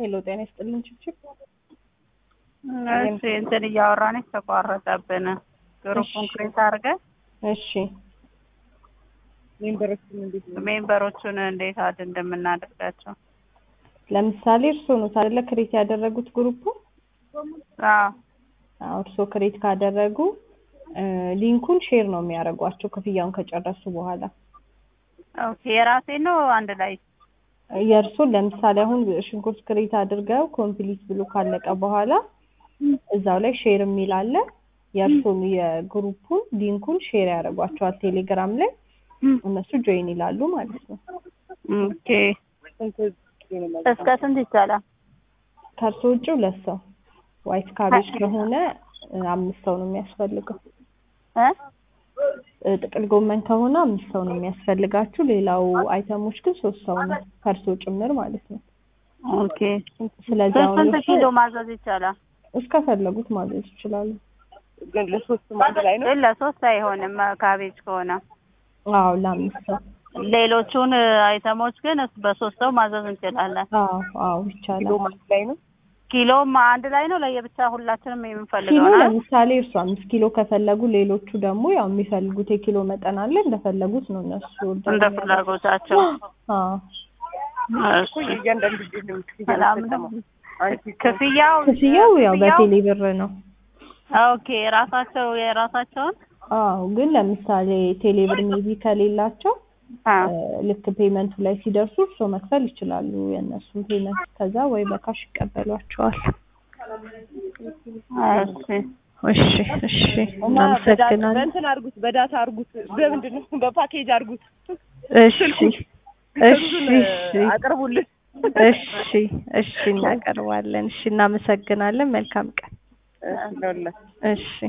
ሄሎ ጤና ይስጥልን ችብችብ እሺ እንትን እያወራን ተቋረጠብን። ግሩፑን ክሬት አድርገን እሺ ሜምበሮቹን እንዴት አድ እንደምናደርጋቸው ለምሳሌ እርስዎ ነው አይደለ ክሬት ያደረጉት ግሩፑ አዎ አዎ እርስዎ ክሬት ካደረጉ እ ሊንኩን ሼር ነው የሚያደርጓቸው ክፍያውን ከጨረሱ በኋላ ኦኬ የራሴ ነው አንድ ላይ የእርሱን ለምሳሌ አሁን ሽንኩርት ክሬት አድርገው ኮምፕሊት ብሎ ካለቀ በኋላ እዛው ላይ ሼር የሚል አለ የእርሱን የግሩፑን ሊንኩን ሼር ያደርጓቸዋል ቴሌግራም ላይ እነሱ ጆይን ይላሉ ማለት ነው ኦኬ እስከ ስንት ይቻላል? ከእርሶ ውጭ ሁለት ሰው ዋይት ካቤጅ ከሆነ እ አምስት ሰው ነው የሚያስፈልገው እ እ ጥቅል ጎመን ከሆነ አምስት ሰው ነው የሚያስፈልጋችሁ ሌላው አይተሞች ግን ሶስት ሰው ነው ከእርሶ ጭምር ማለት ነው ኦኬ ስለዚህ አሁን ስንት እርሶ ኪሎ ማዘዝ ይቻላል? እስከፈለጉት ማዘዝ ይችላሉ ግን ለሶስቱም አንድ ላይ ነው። ግን ለሶስት አይሆንም ካቤጅ ከሆነ አዎ ለአምስት ሰው ሌሎቹን አይተሞች ግን በሶስት ሰው ማዘዝ እንችላለን። አዎ አዎ ኪሎ ይቻላል አንድ ላይ ነው። ኪሎም አንድ ላይ ነው ለየብቻ ሁላችንም ኪሎ የምንፈልገው ነው። ለምሳሌ እርሱ አምስት ኪሎ ከፈለጉ ሌሎቹ ደግሞ ያው የሚፈልጉት የኪሎ መጠን አለ እንደፈለጉት ነው እነሱ order እንደ የሚያደርጉት። ፍላጎታቸው አዎ እሺ። እያንዳንዱ ጊዜ ነው ክፍያ ሰላም የምትጠቀመው። አንቺ ክፍያው ክፍያው ያው ክፍያው- በቴሌ ብር ነው ኦኬ ራሳቸው የራሳቸውን አዎ ግን ለምሳሌ ቴሌ ብር ሜቢ ከሌላቸው አ እ ልክ ፔመንቱ ላይ ሲደርሱ እርስዎ መክፈል ይችላሉ የእነሱን ፔመንት ከዛ ወይ በካሽ ይቀበሏቸዋል እሺ እሺ እሺ እና በዳታ እናመሰግናለን በእንትን አድርጉት፣ በዳታ አድርጉት፣ በምንድን ነው በፓኬጅ አድርጉት። እሺ እሺ እሱን እሺ አቅርቡልን። እሺ እሺ እናቀርባለን እሺ እናመሰግናለን መልካም ቀን እሺ ለሁላችሁ። እሺ